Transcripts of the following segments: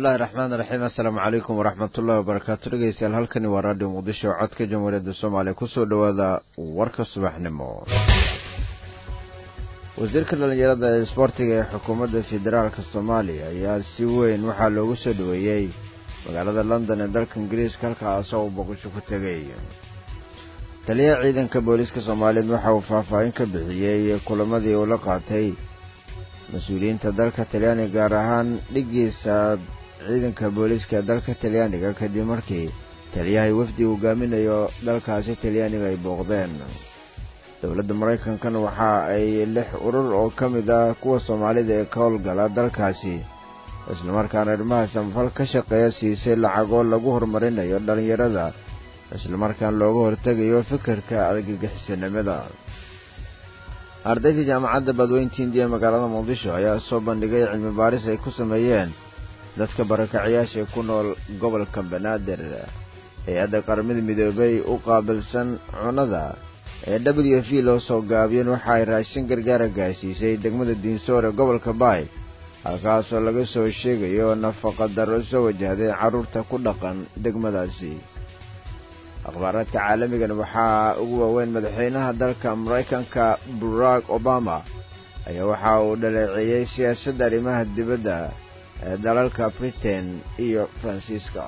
bismillahi raxmaan raxiim assalaamu calaykum waraxmatullahi wabarakaatu dhegeystayaal halkani waa raadhiyo muqdisho codka jamhuuriyadda soomaaliya kusoo dhowaada warka subaxnimo wasiirka dhallinyarada ee isboortiga ee xukuumadda federaalka soomaaliya ayaa si weyn waxaa loogu soo dhoweeyey magaalada london ee dalka ingiriiska halkaasoo uu boqosho ku tegay taliyaha ciidanka booliiska soomaaliyeed waxa uu faahfaahin ka bixiyey kulamadii uu la qaatay mas-uuliyiinta dalka talyaaniga gaar ahaan dhiggiisa ciidanka booliiska ee dalka talyaaniga kadib markii taliyahay wafdi hogaaminayo dalkaasi talyaaniga ay booqdeen dowladda maraykankana waxa ay lix urur oo ka mid ah kuwa soomaalida ee ka howlgala dalkaasi islamarkaana arrimaha samafal ka shaqeeya siisay lacagoo lagu horumarinayo dhallinyarada islamarkaan looga hortegayo fikirka argagixisanimada ardayda jaamacadda badweynta indiya magaalada muqdisho ayaa soo bandhigay cilmi baaris ay ku sameeyeen dadka barakacayaasha ku nool gobolka banaadir hay-adda qaramada midoobay u qaabilsan cunada ee w f loo soo gaabiyeen waxa ay raashin gargaara gaarsiisay degmada diinsoor ee gobolka baay halkaasoo laga soo sheegayo nafaqa darro soo wajahday carruurta ku dhaqan degmadaasi akhbaaraadka caalamigan waxaa ugu waaweyn madaxweynaha dalka maraykanka barack obama ayaa waxa uu dhaleeceeyey siyaasadda arrimaha dibadda ee dalalka britain iyo faransiiska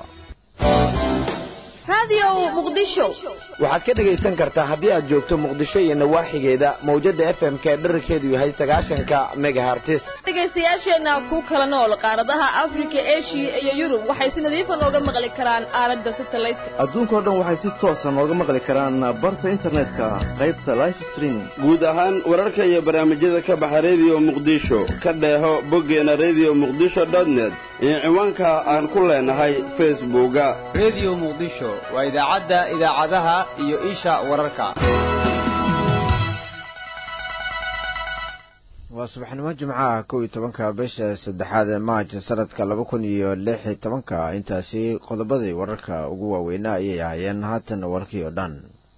waxaad ka dhegaysan kartaa haddii aad joogto muqdisho iyo nawaaxigeeda mawjadda f m k dherarkeedu yahay sagaashanka megahartis dhegaystayaasheenna ku kala nool qaaradaha afrika eshiya iyo yurub waxay si nadiifa nooga maqli karaan aalada satelliteka adduunkao dhan waxay si toosa nooga maqli karaan barta internetka qaybta life streaming guud ahaan wararka iyo barnaamijyada ka baxa rediyo muqdisho ka dheeho boggeena rediyo muqdisho dotnet iyo ciwaanka aan ku leenahay facebooka rediyo muqdisho waa idaacadda idaacadaha iyo isha wararka waa subaxnimo jimcaha kow iyo tobanka bisha saddexaad ee maaj sanadka laba kun iyo lix iyo tobanka intaasi qodobadii wararka ugu waaweynaa ayay ahaayeen haatan warkii oo dhan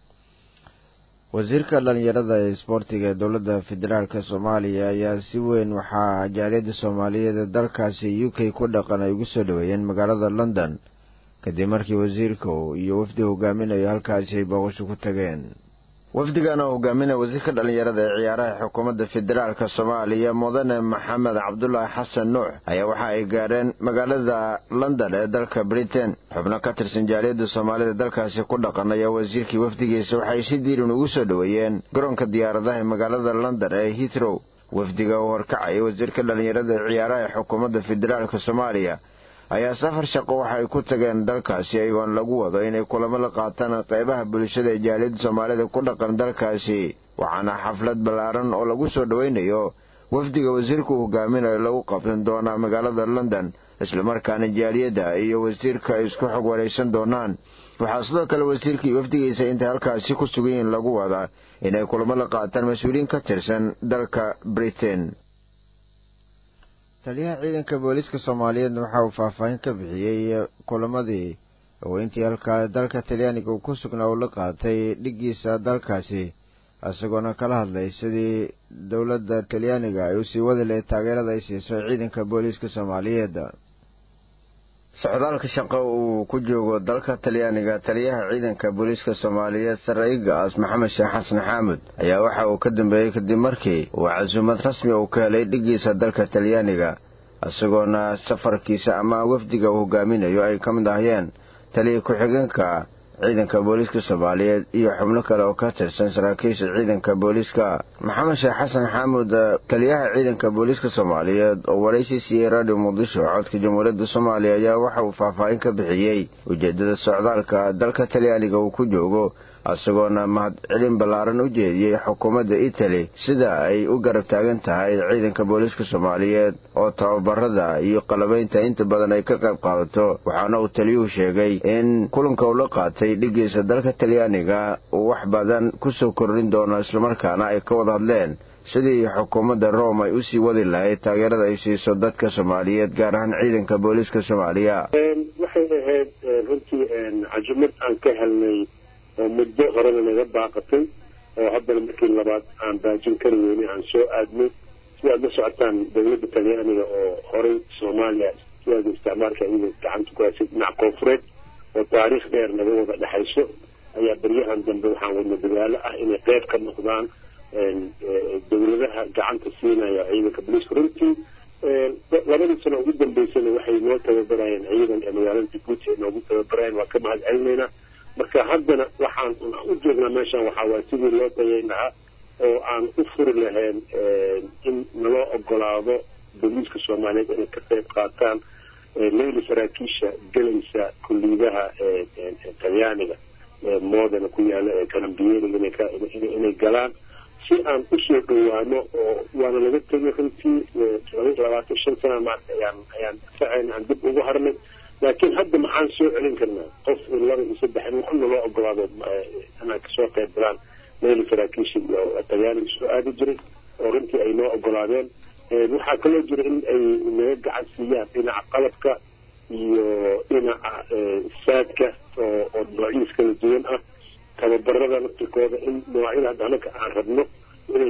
wasiirka dhallinyarada ee isboortiga ee dowladda federaalka soomaaliya ayaa si weyn waxaa jaaliyadda soomaaliyeed ee dalkaasi u k ku dhaqan ay ugu soo dhoweeyeen magaalada london kadib markii wasiirku iyo wafdi hogaaminayo halkaasi ay booqasho ku tageen wafdigan oo hogaaminaya wasiirka dhallinyarada ee ciyaaraha xukuumadda federaalka soomaaliya mudane maxamed cabdulaahi xasan nuux ayaa waxa ay gaareen magaalada london ee dalka britain xubno ka tirsan jaaliyadda soomaalida dalkaasi ku dhaqan ayaa wasiirkii wafdigiisa waxay si diiran ugu soo dhoweeyeen garoonka diyaaradaha ee magaalada london ee hitrow wafdiga uu horkacaya wasiirka dhallinyarada ee ciyaaraha ee xukuumadda federaalka soomaaliya ayaa safar shaqo waxa ay ku tageen dalkaasi iyagoon lagu wado inay kulamo la qaataan qaybaha bulshada ee jaaliyadda soomaalida ku dhaqan dalkaasi waxaana xaflad ballaaran oo lagu soo dhoweynayo wafdiga wasiirku hogaaminayo lagu qabsan doonaa magaalada london islamarkaana jaaliyadda iyo wasiirka ay isku xog waraysan doonaan waxaa sidoo kale wasiirka iyo wafdigiisa intay halkaasi ku sugan yihiin lagu wadaa inay kulamo la qaataan mas-uuliyiin ka tirsan dalka britain taliyaha ciidanka booliiska soomaaliyeedna waxa uu faahfaahin ka bixiyey kulamadii oo intii halkaa dalka talyaaniga uu ku sugnaa uu la qaatay dhiggiisa dalkaasi isagoona kala hadlay sidii dowladda talyaaniga ay usii wadi lahayd taageerada ay siiso ciidanka booliiska soomaaliyeed socdaalka shaqo uu ku joogo dalka talyaaniga taliyaha ciidanka booliiska soomaaliyeed saraa'igaas maxamed sheekh xasan xaamud ayaa waxa uu ka dambeeyey kadib markii uu casuumad rasmi uu ka helay dhiggiisa dalka talyaaniga isagoona safarkiisa ama wafdiga uu hogaaminayo ay ka mid ahyeen taliya ku-xigeenka ciidanka booliiska soomaaliyeed iyo xubno kale oo ka tirsan saraakiisha ciidanka booliiska maxamed sheekh xasan xaamud taliyaha ciidanka booliiska soomaaliyeed oo waraysi siiyey radio muqdisho codka jamhuuriyadda soomaaliya ayaa waxa uu faahfaahin ka bixiyey ujeeddada socdaalka dalka talyaaniga uu ku joogo isagoona mahadcelin ballaaran u jeediyey xukuumadda itali sida ay u garab taagan tahay ciidanka booliiska soomaaliyeed oo tababarada iyo qalabaynta inta badan ay ka qayb qaadato waxaana uu taliyuhu sheegay in kulanka uu la qaatay dhiggiisa dalka talyaaniga uu wax badan ku soo kordhin doono islamarkaana ay ka wada hadleen sidii xukuumadda rome ay usii wadi lahayd taageerada ay siiso dadka soomaaliyeed gaar ahaan ciidanka booliiska soomaaliya waxay ahayd runtii cajumad aan ka helnay oo muddo horena naga baaqatay oo haddana markii labaad aan baajin kari weyne aan soo aadnay si aad la socotaan dowladda talyaaniga oo horey soomaaliya waaga isticmaalka iyada gacanta ku haysay dhinac koonfureed oo taariikh dheer naga wada dhexayso ayaa beryahan dambe waxaan wadna dadaalo ah inay qeyb ka noqdaan dowladaha gacanta siinaya ciidanka boliiska runtii labadii sano ugu dambeysana waxay noo tababarayeen ciidan ee magaalada jabuuti ay noogu tababarayeen waa ka mahad celinaynaa marka haddana waxaan u joognaa meeshan waxaa waay sidii loo dayayn lahaa oo aan u furi lahayn in naloo ogolaado boliiska soomaaliyeed inay ka qayb qaataan leyli saraakiisha gelaysa kulliidaha talyaaniga moodana ku yaala ee kalambiyeeriga inay galaan si aan usoo dhawaano oo waana laga tegay runtii laba labaatan shan sana maarta ayaan ayaan difaaceyn aan dib ugu harnay laakiin hadda maxaan soo celin karnaa qof laba iyo saddex in waxna loo ogolaado inaan kasoo qayb galaan leyli saraakiisha iyo talyaaniga soo aadi jiray oo runtii ay noo ogolaadeen waxaa kaloo jira in ay naga gacan siiyaan dhinaca qalabka iyo dhinaca saadka oo oo noocyiis kala duwan ah tababarada laftirkooda in noocyada hadda anaka aan rabno inay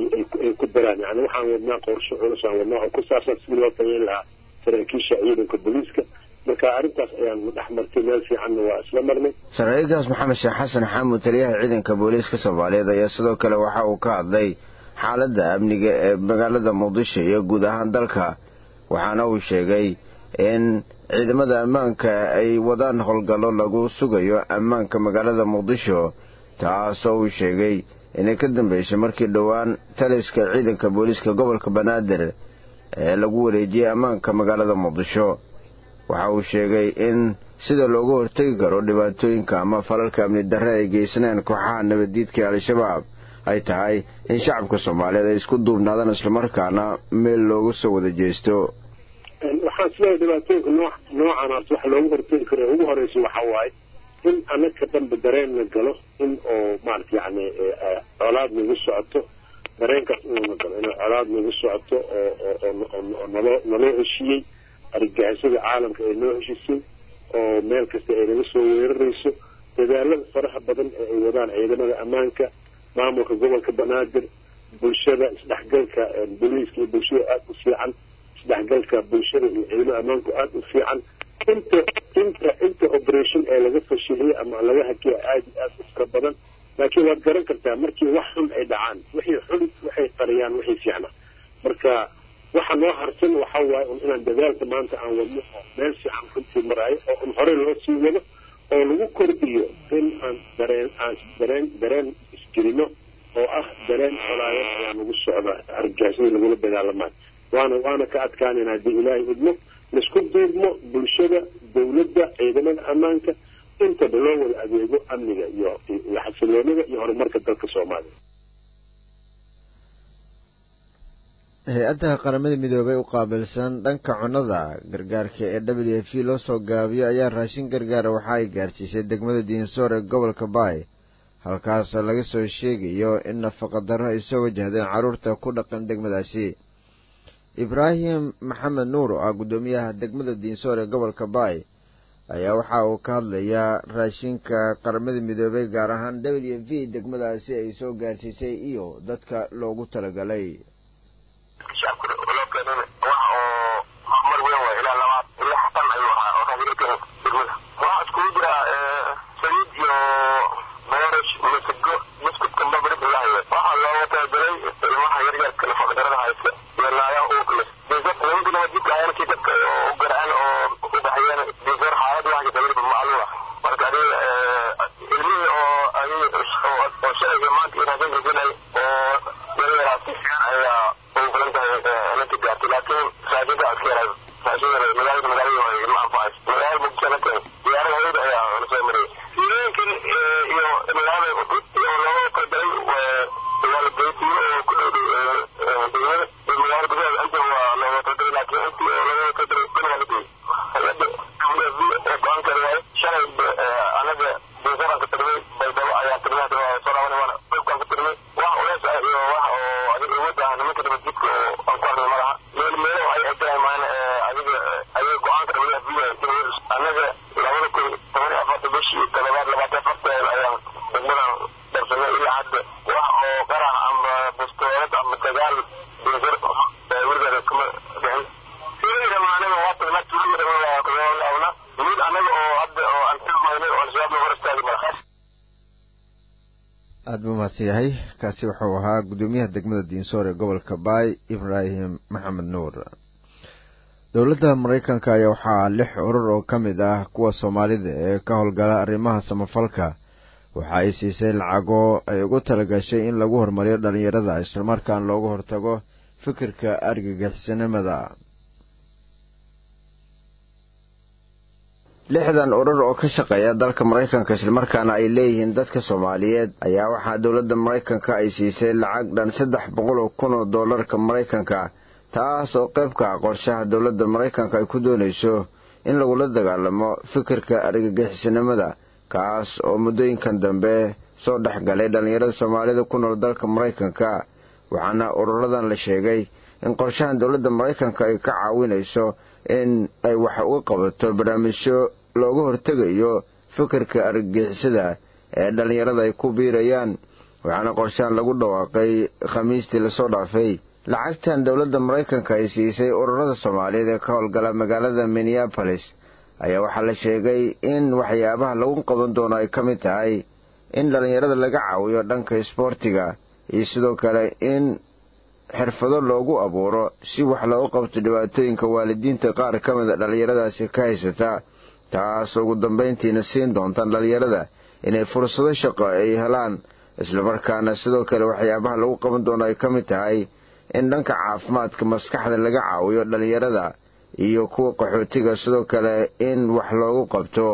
ay ku daraan yani waxaan wadnaa qorsho culus aan wadnaa oo ku saabsan sidii loo tayeyn lahaa saraakiisha ciidanka booliiska marka arrintaas ayaan dhex martay meel fiicanna waa isla marnay saraakiilkaas maxamed sheekh xasan xaamud taliyaha ciidanka booliiska soomaaliyeed ayaa sidoo kale waxa uu ka hadlay xaaladda amniga ee magaalada muqdisho iyo guud ahaan dalka waxaana uu sheegay in ciidamada ammaanka ay wadaan howlgallo lagu sugayo ammaanka magaalada muqdisho taasoo uu sheegay inay ka dambeysay markii dhowaan taliska ciidanka booliiska gobolka banaadir ee lagu wareejiyey ammaanka magaalada muqdisho waxa uu sheegay in sida looga hortegi karo dhibaatooyinka ama falalka amni darre ay geysaneen kooxaha nabaddiidka ee al-shabaab ay tahay in shacabka soomaaliyeed ay isku duubnaadaan islamarkaana meel looga soo wada jeesto waxaan sidaa dhibaatooyinka noo noocaanaas waxa looga hortegi karo ugu horeysa waxa waaye in anaka dhanba dareen la galo in oo maarata yani colaad nagu socoto dareenkaas inuu na galo in colaad nagu socoto oo oo naloo naloo heshiiyey argagixisada caalamka ay noo heshisay oo meel kasta ay naga soo weerarayso dadaalada faraha badan ee ay wadaan ciidamada ammaanka maamulka gobolka banaadir bulshada isdhexgalka booliiska iyo bulshada aada u fiican isdhexgalka bulshada iyo ciidamada ammaanku aada u fiican inta inta inta operation ee laga fashiliyey ama laga hakiya aada iyo aada u fara badan laakiin waad garan kartaa markii wax xun ay dhacaan wixii xun waxay qariyaan wixii fiicna marka waxa noo harsan waxa waaye un inaan dadaalka maanta aan wadno oo meel fiican runtii maraayo oo un horey loo sii wado oo lagu kordhiyo in aan dareen aan dareen dareen isgelino oo ah dareen colaayad ayaa nagu socda argagixisada lagula dagaalamayo waana waana ka adkaanayna haddii ilaahay idmo laisku duubmo bulshada dawladda ciidamada ammaanka intaba loo wada adeego amniga iyo iyo xasiloonida iyo horumarka dalka soomaaliya hay-adda qaramada midoobay u qaabilsan dhanka cunnada gargaarka ee w f loo soo gaabiyo ayaa raashin gargaara waxa ay gaarsiisay degmada diinsoor ee gobolka baay halkaas laga soo sheegayo in nafaqa darro ay soo wajahdeen carruurta ku dhaqan degmadaasi ibraahim maxamed nuur oo ah guddoomiyaha degmada diinsoor ee gobolka baay ayaa waxa uu ka hadlayaa raashinka qaramada midoobay gaar ahaan w v degmadaasi ay soo gaarsiisay iyo dadka loogu talagalay shacabka loo keenin wax oo horumar weyn waay ilaa labaad lix tan ayuu ahaa oo raashinka degmada waxaa iskugu jira saliid iyo boorash masago buskudka babrid ilahay waxaa looga talagalay ilmaha yaryarka nafaqadarada haysta iyo naagaha uurka leh dinsar nimanka nabadjidka ayankii dadka u garaan oo u baxyeen dinsar xaalad waxa tagriba macluum ah marka adiga ilmihii oo adiga oo shalay maanta iyo raashinka sinay oo yaryaraas si fiican ayaa ugu filan tahay aada buu mahadsan yahay kaasi wuxuu ahaa guddoomiyaha degmada diinsoor ee gobolka baay ibraahim maxamed nuur dowladda maraykanka ayaa waxaa lix urur oo ka mid ah kuwa soomaalida ee ka howlgala arrimaha samafalka waxa ay siisay lacago ay ugu talagashay in lagu horumariyo dhallinyarada islamarkaan looga hortago fikirka argagixisanimada lixdan urur oo ka shaqeeya dalka maraykanka islamarkaana ay leeyihiin dadka soomaaliyeed ayaa waxaa dowladda maraykanka ay siisay lacag dhan saddex boqol oo kun oo doolarka maraykanka taas oo qayb ka ah qorshaha dowladda maraykanka ay ku doonayso in lagula dagaalamo fikirka argagixisanimada kaas oo muddooyinkan dambe soo dhex galay dhallinyarada soomaalida ku nool dalka maraykanka waxaana ururadan la sheegay in qorshahan dowladda maraykanka ay ka caawinayso in ay wax uga qabato barnaamijyo looga hortegayo fikirka argagixisada ee dhallinyarada ay ku biirayaan waxaana qorshahan lagu dhawaaqay khamiistii lasoo dhaafay lacagtan dowladda maraykanka ay siisay ururada soomaaliyeed ee ka howlgala magaalada minneabolis ayaa waxaa la sheegay in waxyaabaha lagu qaban doono ay ka mid tahay in dhallinyarada laga caawiyo dhanka isboortiga iyo sidoo kale in xirfado loogu abuuro si wax loogu qabto dhibaatooyinka waalidiinta qaar ka mida dhallinyaradaasi ka haysata taas ugu dambayntiina siin doontaan dhallinyarada inay fursado shaqo ay helaan islamarkaana sidoo kale waxyaabaha lagu qaban doono ay ka mid tahay in dhanka caafimaadka maskaxda laga caawiyo dhallinyarada iyo kuwa qaxootiga sidoo kale in wax loogu qabto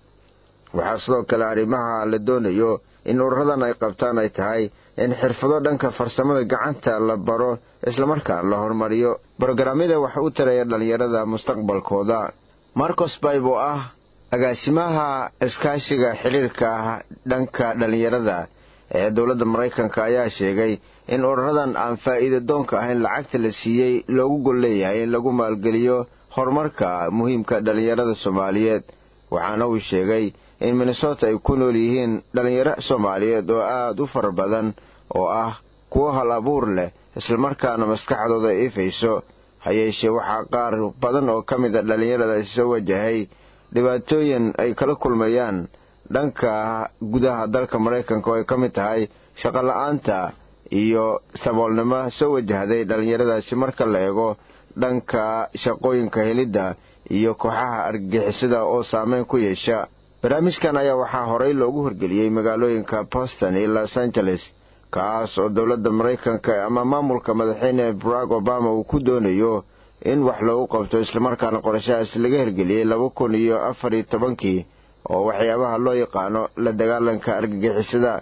waxaa sidoo kale arrimaha la doonayo in ururadan ay qabtaan ay tahay in xirfado dhanka farsamada gacanta la baro islamarkaana la horumariyo brogaraamyada waxa u taraya dhallinyarada mustaqbalkooda marcos bayb oo ah agaasimaha iskaashiga xiriirka dhanka dhallinyarada ee dowladda maraykanka ayaa sheegay in ururadan aan faa'iida doonka ahayn lacagta la siiyey loogu gol leeyahay in lagu maalgeliyo horumarka muhiimka dhallinyarada soomaaliyeed waxaana uu sheegay in minnesota ay ku nool yihiin dhallinyaro soomaaliyeed oo aada u fara badan oo ah kuwo hal abuur leh islamarkaana maskaxdooda ifayso ha yeeshee waxaa qaar badan oo ka mid a dhallinyaradaasi soo wajahay dhibaatooyin ay kala kulmayaan dhanka gudaha dalka maraykanka oo ay ka mid tahay shaqola'aanta iyo saboolnimo soo wajahday dhallinyaradaasi marka la eego dhanka shaqooyinka helidda iyo kooxaha argagixisada oo saameyn ku yeesha barnaamijkan ayaa waxaa horey loogu horgeliyey magaalooyinka boston iyo los angeles kaas oo dowladda maraykanka ama maamulka madaxweyne barack obama uu ku doonayo in wax loogu qabto islamarkaana qorashahaas laga hirgeliyey laba kun iyo afar iyo tobankii oo waxyaabaha loo yaqaano la dagaalanka argagixisada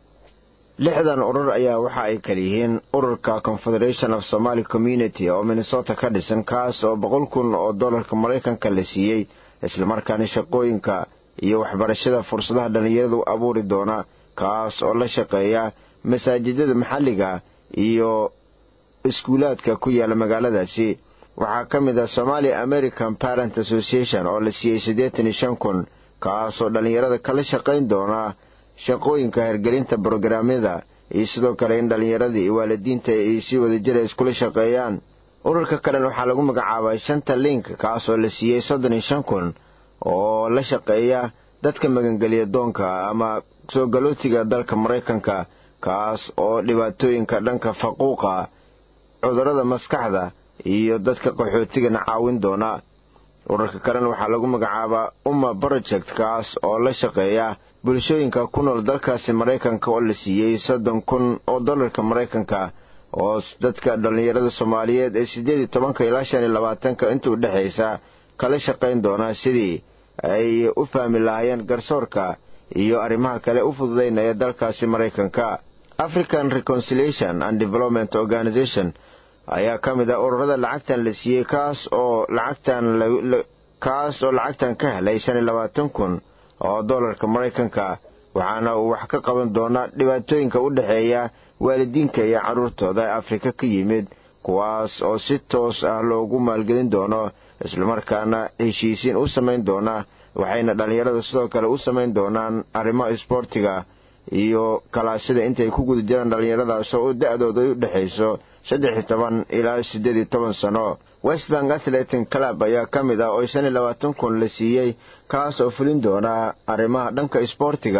lixdan urur ayaa waxa ay kala yihiin ururka confederation of somaly community oo minnesota ka dhisan kaas oo boqol kun oo dollarka maraykanka la siiyey islamarkaana shaqooyinka iyo waxbarashada fursadaha dhallinyarada u abuuri doona kaas oo la shaqeeya masaajidada maxalliga iyo iskuulaadka ku yaala magaaladaasi waxaa ka mid ah somaali american parent association oo la siiyey siddeetan iyo shan kun kaas oo dhallinyarada kala shaqayn doona shaqooyinka hirgelinta brogaraamyada iyo sidoo kale in dhallinyaradii iyo waalidiinta ay si wadajira iskula shaqeeyaan ururka kalena waxaa lagu magacaabay shanta link kaas oo la siiyey soddon iyo shan kun oo la shaqeeya dadka magangeliya doonka ama soo galootiga dalka maraykanka kaas oo dhibaatooyinka dhanka faquuqa cudurrada maskaxda iyo dadka qaxootigana caawin doona ururka kalena waxaa lagu magacaabaa umma project kaas oo la shaqeeya bulshooyinka ku nool dalkaasi maraykanka oo la siiyey soddon kun oo dollarka maraykanka oo dadka dhallinyarada soomaaliyeed ee siddeed iyo tobanka ilaa shan iyo labaatanka inta u dhexaysa kala shaqayn doona sidii ay u fahmi lahaayeen garsoorka iyo arrimaha kale u fududaynaya dalkaasi maraykanka african reconciliation and development organization ayaa ka mid ah ururada lacagtan la siiyey kaas oo lacagtan kaas oo lacagtan ka helay shan iyo labaatan kun oo dollarka maraykanka waxaana uu wax ka qaban doonaa dhibaatooyinka u dhexeeya waalidiinka iyo carruurtooda ee afrika ka yimid kuwaas oo si toos ah loogu maalgelin doono islamarkaana heshiisiin u samayn doona waxayna dhallinyarada sidoo kale u samayn doonaan arrimaha isboortiga iyo kalaasida intay ku guda jiraan dhallinyaradaas oo da-dooda ay u dhexayso saddex iyo toban ilaa siddeed iyo toban sano westbank athleting club ayaa ka mid ah oo shan iyo labaatan kun la siiyey kaas oo fulin doona arrimaha dhanka isboortiga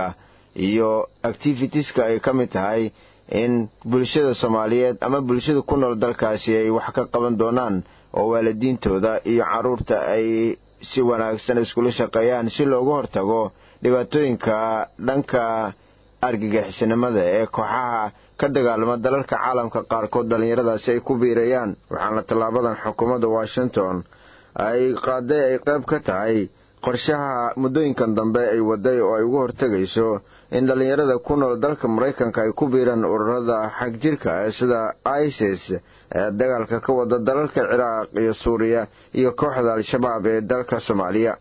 iyo activitieska ay ka mid tahay in bulshada soomaaliyeed ama bulshada ku nool dalkaasi ay wax ka qaban doonaan oo waalidiintooda iyo carruurta ay si wanaagsan iskula shaqeeyaan si looga hortago dhibaatooyinka dhanka argagixisnimada ee kooxaha ka dagaalama dalalka caalamka qaarkood dhallinyaradaasi ay ku biirayaan waxaana tallaabadan xukuumadda washington ay qaaday ay qayb ka tahay qorshaha muddooyinkan dambe ay waday oo ay ugu hortegayso in dhallinyarada ku nool dalka maraykanka ay ku biiraan ururada xagjirka ee sida isis ee dagaalka ka wada dalalka ciraaq iyo suuriya iyo kooxda al-shabaab ee dalka soomaaliya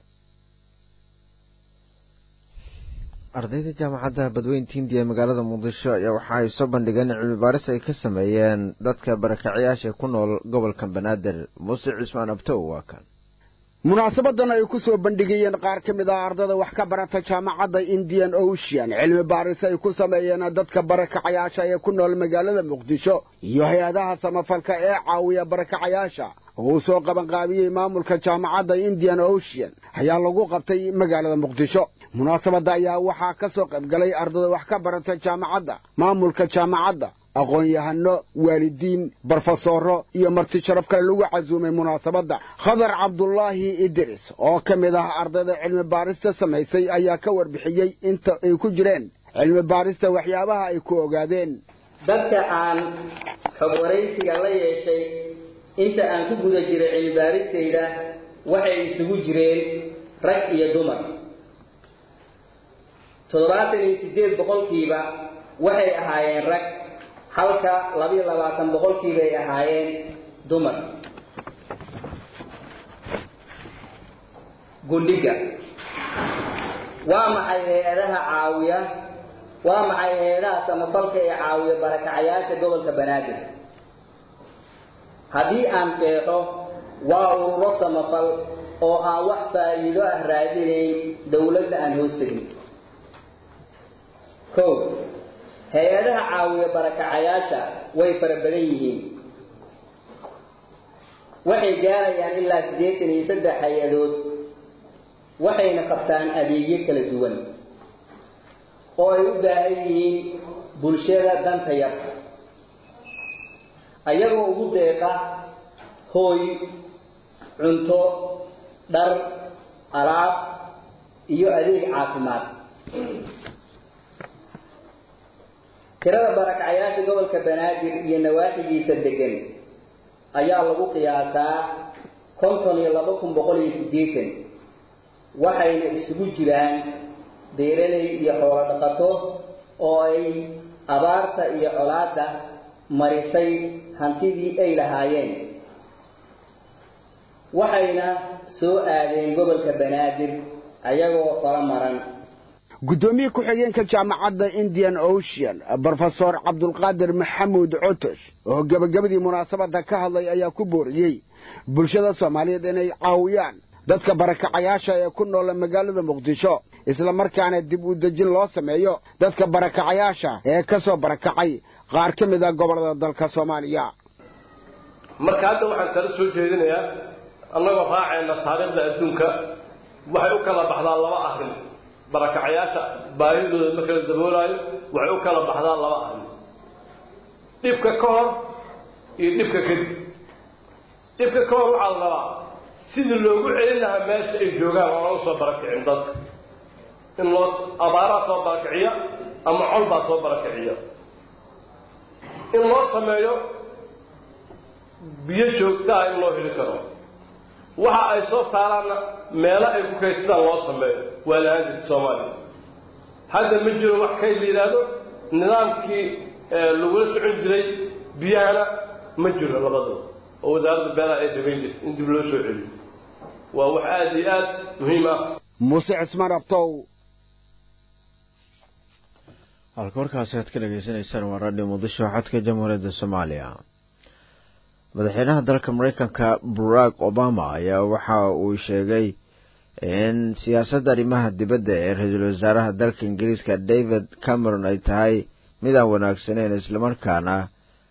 ardayda jaamacadda badweynta hindiya ee magaalada muqdisho ayaa waxa ay soo bandhigeen cilmi baaris ay ka sameeyeen dadka barakacayaasha ku nool gobolka banaadir muuse cismaan abtow waa kan munaasabadan ay ku soo bandhigayeen qaar ka mid ah ardada wax ka barata jaamacadda indian ocean cilmi baaris ay ku sameeyeen dadka barakacayaasha ee ku nool magaalada muqdisho iyo hay-adaha samafalka ee caawiya barakacayaasha oo uu soo qabanqaabiyey maamulka jaamacadda indian ocean ayaa lagu qabtay magaalada muqdisho munaasabadda ayaa waxaa ka soo qaybgalay ardada wax ka barata jaamacadda maamulka jaamacadda aqoon-yahano waalidiin barofesoro iyo marti sharaf kale lagu casuumay munaasabadda khadar cabdulaahi idris oo ka mid ah ardayda cilmi baarista samaysay ayaa ka warbixiyey inta ay ku jireen cilmi baarista waxyaabaha ay ku ogaadeen dadka aan xog waraysiga la yeeshay inta aan ku guda jiray cilmi baaristayda waxay isugu jireen rag iyo dumar toddobaatan iyo siddeed boqolkiiba waxay ahaayeen rag halka labiyo labaatan boqolkiibay ahaayeen dumar gundhiga waa maxay hay-adaha caawiya waa maxay hay-adaha samafalka ee caawiya barakacayaasha gobolka banaadir haddii aan feexo waa ururo samafal oo aan wax faa'iido ah raadinayn dowladda aan hoos tegin kow hay-adaha caawiya barakacayaasha way fara badan yihiin waxay gaarayaan ilaa siddeetan iyo saddex hay-adood waxayna qabtaan adeegyo kala duwan oo ay u baahan yihiin bulshada danta yar ayagoo ugu deeqa hooy cunto dhar alaab iyo adeeg caafimaad tirada barakacayaasha gobolka banaadir iyo nawaaxigiisa degan ayaa lagu qiyaasaa konton iyo laba kun boqol iyo siddeetan waxayna isugu jiraan beeraley iyo xoolo dhaqato oo ay abaarta iyo colaadda marisay hantidii ay lahaayeen waxayna soo aadeen gobolka banaadir ayagoo fala maran guddoomiye ku-xigeenka jaamacadda indian ocean brofesor cabdulqaadir maxamuud cotosh oo gebagabadii munaasabadda ka hadlay ayaa ku booriyey bulshada soomaaliyeed inay caawiyaan dadka barakacayaasha ee ku noola magaalada muqdisho isla markaana dib u dejin loo sameeyo dadka barakacayaasha ee ka soo barakacay qaar ka mid a gobollada dalka soomaaliya marka hadda waxaan kala soo jeedinayaa annagoo raacayna taariikhda adduunka waxay u kala baxdaa laba arrin barakacayaasha baahidooda marka la daboolaayo waxay u kala baxdaa laba arrin dhibka ka hor iyo dhibka kadib dhibka ka hor waxaa la rabaa sidii loogu celin lahaa meesha ay joogaan oona usoo barakicin dadka in loo abaaraa soo barakiciya ama col baa soo barakiciya in loo sameeyo biyo joogtaa in loo heli karo waxa ay soo saaraanna meelo ay ku kaydsadaan loo sameeyo waa lahaan jirta soomaaliya hadda ma jiro wax kayd la yidhaahdo nidaamkii lagula socon jiray biyahana ma jiro labadaba oo wasaaradda beelaha ay samayn jirta in dib loo soo celiyo waa wax aada iyo aad muhiim ah muuse cismaan abtow halka warkaasi aad ka dhegaysanaysaan waa raadhiyo muqdisho xodka jamhuuriyadda soomaaliya madaxweynaha dalka mareykanka barack obama ayaa waxa uu sheegay in siyaasadda arrimaha dibadda ee ra-iisul wasaaraha dalka ingiriiska david cameron ay tahay mid aan wanaagsaneyn islamarkaana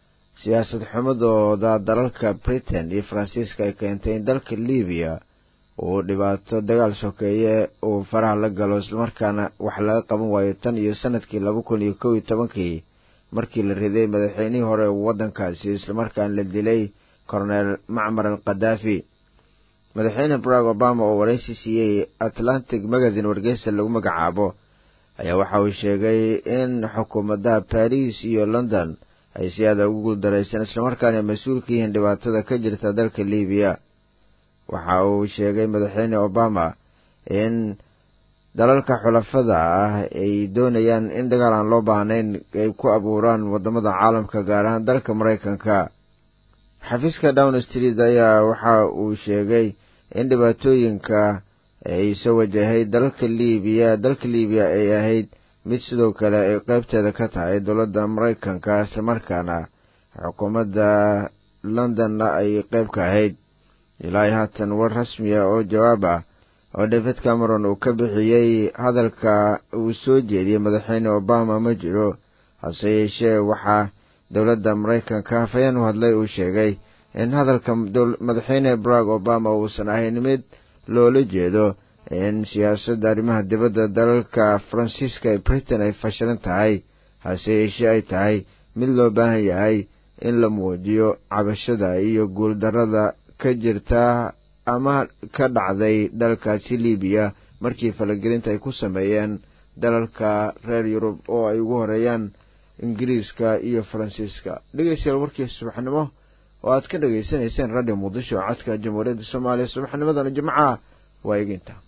siyaasad xumadooda dalalka britain iyo faransiiska ay keentay in dalka libiya uu dhibaato dagaal sokeeye uu faraha la galo islamarkaana wax laga qaban waayo tan iyo sanadkii laba kun iyo kow iyo tobankii markii la riday madaxweynihii hore waddankaasi islamarkaana la dilay cornel macmar al khadaafi madaxweyne barack obama oo waraysi siiyey atlantic magazine wargeysa lagu magacaabo ayaa waxa uu sheegay in xukuumadaha baris iyo london ay si aada ugu guuldaraysan islamarkaana mas-uul ka yihiin dhibaatada ka jirta dalka libiya waxa uu sheegay madaxweyne obama in dalalka xulafada ah ay doonayaan in dagaal aan loo baahnayn ay ku abuuraan wadamada caalamka gaar ahaan dalka maraykanka xafiiska down street ayaa waxa uu sheegay in dhibaatooyinka ay soo wajahay dalka libiya dalka libiya ay ahayd mid sidoo kale ay qeybteeda ka tahay dowladda maraykanka islamarkaana xukuumadda londonna ay qeyb ka ahayd ilaa haatan war rasmiya oo jawaab ah oo david cameron uu ka bixiyey hadalka uu soo jeediyey madaxweyne obama ma jiro hase yeeshee waxaa dowladda maraykanka hafayeen u hadlay uu sheegay in hadalka madaxweyne barack obama uusan ahayn mid loola jeedo in siyaasadda arrimaha dibadda dalalka faransiiska ee britain ay fashilan tahay hase yeeshee ay tahay mid loo baahan yahay in la muujiyo cabashada iyo guuldarrada ka jirta ama ka dhacday dalkaasi libiya markii falagelinta ay ku sameeyeen dalalka reer yurub oo ay ugu horeeyaan ingiriiska iyo faransiiska dhegeystayaal warkii subaxnimo oo aad ka dhegaysanayseen radio muqdisho codka jamhuuriyadda soomaaliya subaxnimadana jimcaha waa eginta